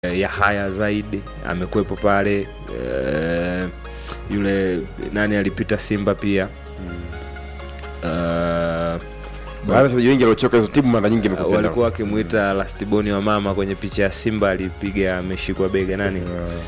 eh, Yahaya Zaidi amekuwepo pale eh, yule nani alipita Simba pia Eh, baadhi ya wachezaji wengi waliochoka hizo timu mara nyingi imekuwa walikuwa wakimwita lastiboni wa mama kwenye picha ya Simba alipiga ameshikwa bega nani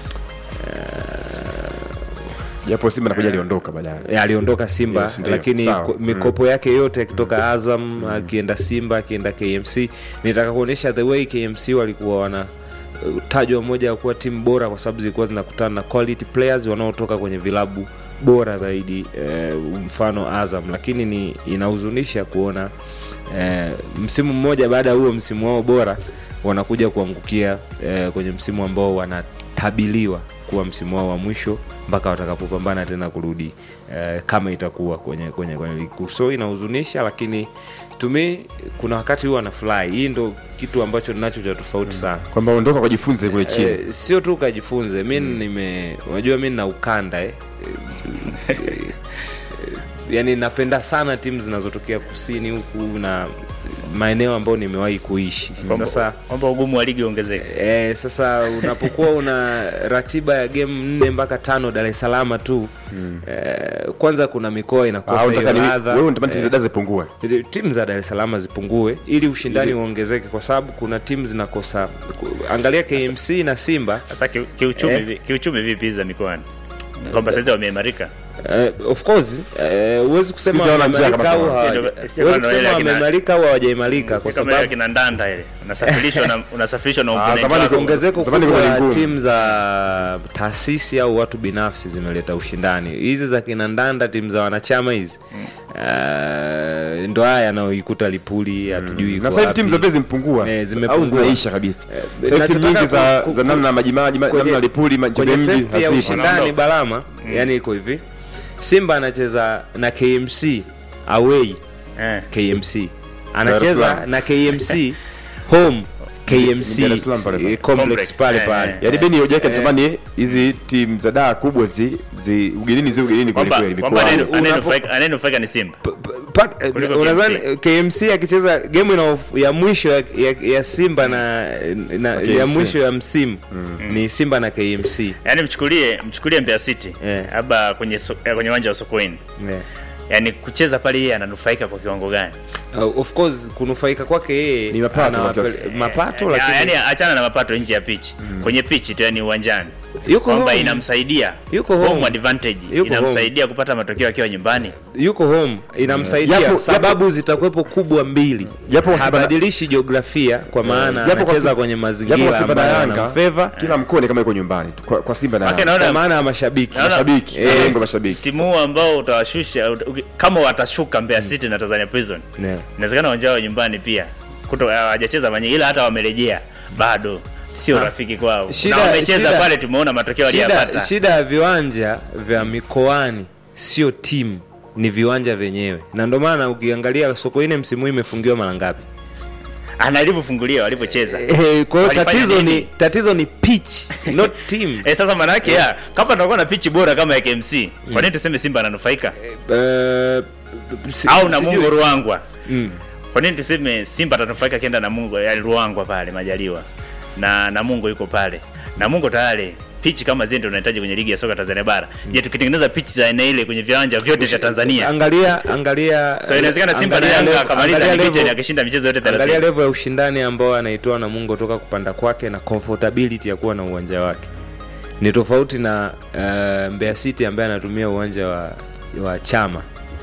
japo Simba nakuja aliondoka baadaye. Eh, aliondoka Simba Yes, ndio. lakini Sawa. ko- mikopo yake yote akitoka Azam akienda Simba akienda KMC, nitaka kuonyesha the way KMC walikuwa wana uh, tajwa moja ya kuwa timu bora kwa sababu zilikuwa zinakutana na quality players wanaotoka kwenye vilabu bora zaidi eh, mfano Azam, lakini ni inahuzunisha kuona eh, msimu mmoja baada ya huo msimu wao bora wanakuja kuangukia eh, kwenye msimu ambao wanatabiliwa kuwa msimu wao wa mwisho mpaka watakapopambana tena kurudi eh, kama itakuwa kwenye kwenye kwenye ligi kuu. So inahuzunisha, lakini to me kuna wakati huwa anafurahi. Hii ndo kitu ambacho ninacho cha tofauti sana. kwamba ondoka ukajifunze kule chini. Eh, sio tu ukajifunze mi nime unajua mi nina ukanda eh. Eh, eh, yani napenda sana timu zinazotokea kusini huku na maeneo ambayo nimewahi kuishi sasa kwamba ugumu wa ligi uongezeke. E, sasa unapokuwa una ratiba ya game nne mpaka tano Dar es Salaam tu mm. e, kwanza kuna mikoa Ah, inakosa unataka hiyo ni ladha wewe unatamani timu Eh, za Dar zipungue. timu za Dar es Salaam zipungue ili ushindani uongezeke, kwa sababu kuna timu zinakosa. Angalia KMC na Simba Sasa ki- kiuchumi, Eh. vi- kiuchumi vipi hizi za mikoani? Kwamba sasa wameimarika. Uh, of course eh, huwezi kusema Siku hizi hawana njaa wameimarika kama au sasa. hawaja- Sio- sio huwezi kama ile kusema akina- wameimarika au hawajaimarika kwa Si kama ile sababu kina ndanda ile unasafirishwa na unasafirishwa na Ah, opponent zamani wako. ongezeko Zamani kubwa kulikuwa la ni ngumu. timu za taasisi au watu binafsi zimeleta ushindani. Hizi za kina ndanda, timu za wanachama hizi uh, ndo haya yanayoikuta Lipuli, hatujui Na iko sasa hivi wapi. timu za Mbezi zimepungua. Eh, Au zimepungua. zinaisha kabisa. Eh, Sasa hivi timu nataka nyingi za ku- ku- za namna majimaji kwenye- namna Lipuli kwenye Njombe mji testi ya hazipo. ushindani Wanaondoka. Balama, yani iko hivi, Simba anacheza na KMC away Eh. KMC Dar es anacheza Salaam. na KMC home KMC Dar es Salaam pale pale. eh, complex Complex, pale eh, pale eh. Yaani Beni hoja yake Eh. natamani hizi timu za daa kubwa zi, zi ugenini zi ugenini kweli Kwamba kweli kwamba mikoani. anayenu- anayenufaika anayenufaika ni Simba. P- p- pa- Kuliko unadhani KMC. KMC akicheza game ina ya mwisho ya, ya, ya Simba na, na KMC. ya mwisho ya msimu ni Simba na KMC Yaani mchukulie mchukulie Mbeya City Eh. labda kwenye so, eh, kwenye uwanja wa Sokoine. yeah. Yaani kucheza pale yeye ananufaika kwa kiwango gani? Uh, of course kunufaika kwake yeye Ni mapato anawapele- kwa kiasi. mapato Eh, lakini yaani achana na mapato nje ya pitch. Kwenye pitch tu yani uwanjani. yuko Kwamba home. inamsaidia Yuko home home. advantage Yuko inamsaidia kupata matokeo akiwa nyumbani. yuko home inamsaidia Japo- sababu zitakuwepo kubwa mbili Japo kwa Simba na- habadilishi jiografia kwa maana Japo kwa anacheza Simba- kwenye Japo kwa mazingira Simba na ambayo Yanga yanamfeva kila mkoa ni kama yuko nyumbani tu. Kwa, kwa Simba na Maana Yanga. naona- kwa maana ya mashabiki Naona- Mashabiki, Eh, malengo mashabiki. Msimu huu ambao utawashusha ut- uki- kama watashuka Mbeya City na Tanzania Prison. Yeah. Inawezekana uwanja wao nyumbani pia. Kuto hawajacheza manye ila hata wamerejea bado sio rafiki kwao. Shida- na wamecheza shida- pale tumeona matokeo shida, waliyapata. shida ya viwanja vya mikoani sio timu ni viwanja vyenyewe na ndio maana ukiangalia sokoine msimu huu imefungiwa mara ngapi Ana alivyofungulia walivyocheza. Eh, kwa hiyo Walifanya tatizo nini? ni tatizo ni pitch not team Eh, sasa maana yake ya kama tunakuwa na pichi bora kama ya KMC, kwa nini tuseme Simba ananufaika? Eh, si- Au sijui. Namungo Ruangwa. Mm. Kwa nini tuseme Simba atanufaika kienda Namungo ya Ruangwa pale Majaliwa. Na Namungo yuko pale. Namungo tayari pichi kama zile ndio unahitaji kwenye ligi ya soka Tanzania bara. Je, tukitengeneza pichi za aina ile kwenye viwanja vyote vya Tanzania. angalia angalia So inawezekana Simba na angalia Yanga level- akamaliza angalia ligi level- tena akishinda michezo yote angalia 30. level ya ushindani ambao anaitoa Namungo toka kupanda kwake na comfortability ya kuwa na uwanja wake ni tofauti na uh, Mbeya City ambaye anatumia uwanja wa, wa chama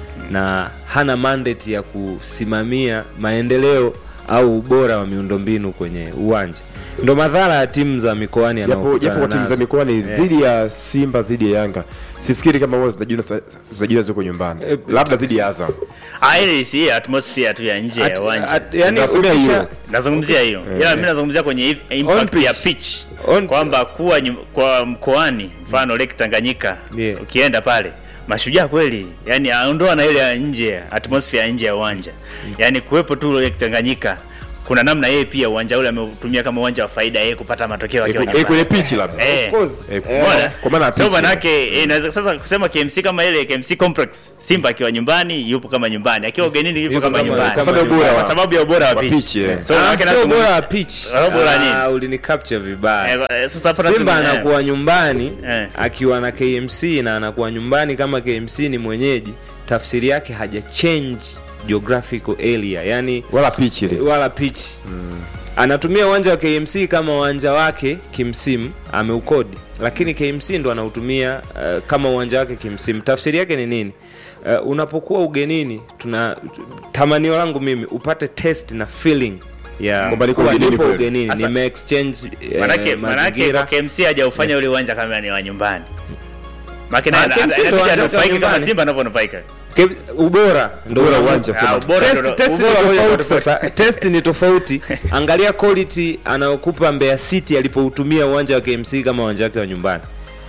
na hana mandate ya kusimamia maendeleo au ubora wa miundombinu kwenye uwanja. Ndo madhara ya timu za mikoani Japo yanayokutana japo kwa timu za nazo. mikoani Eh. dhidi ya Simba dhidi ya Yanga. Sifikiri kama wao zinajua zinajua ziko nyumbani. Eh, Labda dhidi ya Azam. Ah, ile si atmosphere tu ya nje ya At- uwanja. at- yani Nasemea ukisha- hiyo. nazungumzia hiyo ila mi nazungumzia kwenye i- impact pitch. ya pitch On- kwamba kuwa nyum- kwa mkoani mfano Lake Tanganyika Yeah. ukienda pale mashujaa kweli yani aondoa na ile ya nje atmosphere ya nje ya uwanja yani kuwepo tu Lake Tanganyika kuna namna yeye pia uwanja ule ameutumia kama uwanja wa faida yeye kupata matokeo akiwa Eh, nyumbani. kwenye pichi labda Eh. Of course. Eh, Eh, Umeona? kwa maana ya so pitch, manake eh, inaweza sasa kusema KMC kama ile KMC complex Simba akiwa nyumbani yupo kama nyumbani akiwa ugenini yupo Yupo kama kama- nyumbani kwa sababu ya ubora wa- kwa sababu ya ubora wa wa pitch pitch, eh. so Ah, manake sio na- bora wa pitch. Ah, bora Ah, nini? ulini capture vibaya Eh, eh, sasa hapa Simba natumia- anakuwa nyumbani Eh. akiwa na KMC na anakuwa nyumbani kama KMC ni mwenyeji, tafsiri yake haja change geographical area, yani wala pichi ile wala pitch anatumia uwanja wa KMC kama uwanja wake kimsimu, ameukodi, lakini KMC ndo anautumia uh, kama uwanja wake kimsimu. Tafsiri yake ni nini? Uh, unapokuwa ugenini, tuna tamanio langu mimi upate test na feeling ya Kwamba niko kuwa ugenini nipo kweli. ugenini, Sasa- nime exchange eh, manake manake mazingira kwa KMC hajaufanya ule uwanja kama ni wa nyumbani Maki naye Ah, ana- KMC ndo anabidi uwanja wake wa anufaike kama nyumbani. Simba anavyonufaika. Ke- ubora ndo Ubora una- uwanja, Ah, sema. ubora test- ndo- test ni ubora moja tofauti kwa sasa test ni tofauti angalia quality anayokupa Mbeya City alipoutumia uwanja wa KMC kama uwanja wake wa nyumbani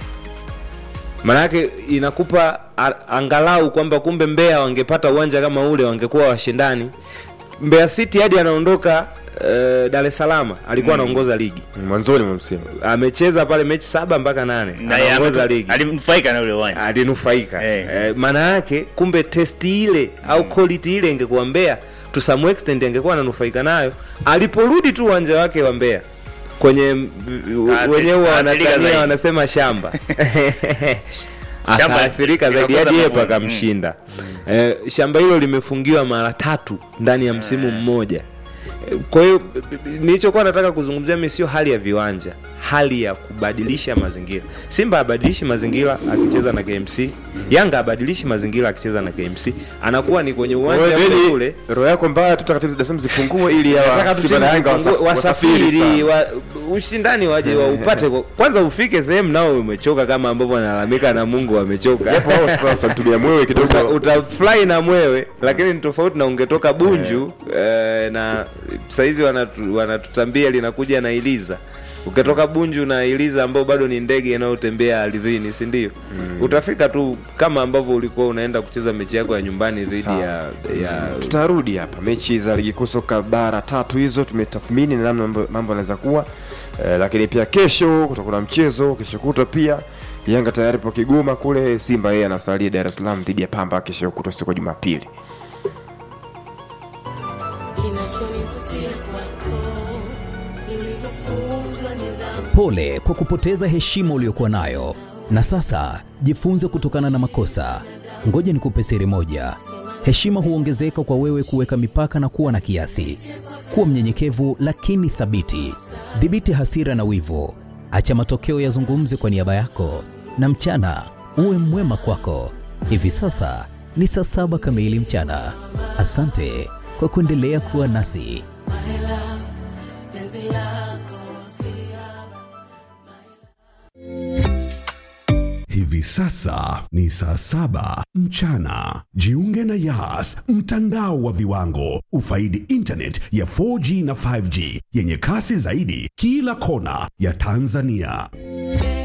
maanake inakupa a- angalau kwamba kumbe Mbeya wangepata uwanja kama ule wangekuwa washindani Mbeya City hadi anaondoka uh, Dar es Salaam alikuwa anaongoza ligi mwanzoni mwa msimu amecheza pale mechi saba mpaka nane Na yeye anaongoza ametu- ligi Alinufaika na ule uwanja. alinufaika Eh. eh, maana yake kumbe testi ile au quality ile ingekuwa Mbeya to some extent angekuwa ananufaika nayo aliporudi tu uwanja wake wa Mbeya kwenye m- Ah, wenyewe athirika wanatania zaidi. wanasema shamba Shamba akaathirika zaidi likakosa hadi yepo mavuno. akamshinda eh, shamba hilo limefungiwa mara tatu ndani ya msimu mmoja Eh, kwa hiyo b- b- nilichokuwa nataka kuzungumzia mimi sio hali ya viwanja hali ya kubadilisha mazingira simba abadilishi mazingira akicheza na kmc yanga abadilishi mazingira akicheza na kmc anakuwa ni kwenye uwanja Wewe, ule Beni, ule roho yako mbaya tutaka timu za Dar es Salaam zipungue ili Nataka hawa tu Simba na timu Yanga zipungue, wasaf- wasafiri wasafiri sana. wa, ushindani waje waupate kwa- kwanza ufike sehemu nao umechoka kama ambavyo wanalalamika na mungu wamechoka Japo wao sasa walitumia mwewe uta, kidogo utafly na mwewe lakini ni tofauti na ungetoka bunju eh, na saizi wanatu- wanatutambia linakuja na iliza ukitoka bunju na iliza ambao bado ni ndege inayotembea ardhini si ndio utafika tu kama ambavyo ulikuwa unaenda kucheza mechi yako ya nyumbani dhidi Sawa. ya, ya tutarudi hapa mechi za ligi kuu soka bara tatu hizo tumetathmini na namna mambo- mambo yanaweza kuwa eh, lakini pia kesho kutakuwa na mchezo kesho kutwa pia yanga tayari po kigoma kule simba yeye anasalia dar es salaam dhidi ya pamba kesho kutwa siku ya jumapili Kinachonivutia kwako ni ulivyofunzwa nidhamu. Pole kwa kupoteza heshima uliyokuwa nayo, na sasa jifunze kutokana na makosa. Ngoja nikupe siri moja: heshima huongezeka kwa wewe kuweka mipaka na kuwa na kiasi. Kuwa mnyenyekevu lakini thabiti. Dhibiti hasira na wivu, acha matokeo yazungumze kwa niaba yako, na mchana uwe mwema kwako. Hivi sasa ni saa saba kamili mchana. Asante kwa kuendelea kuwa nasi. Hivi sasa ni saa saba mchana. Jiunge na Yas, mtandao wa viwango. Ufaidi internet ya 4G na 5G yenye kasi zaidi kila kona ya Tanzania.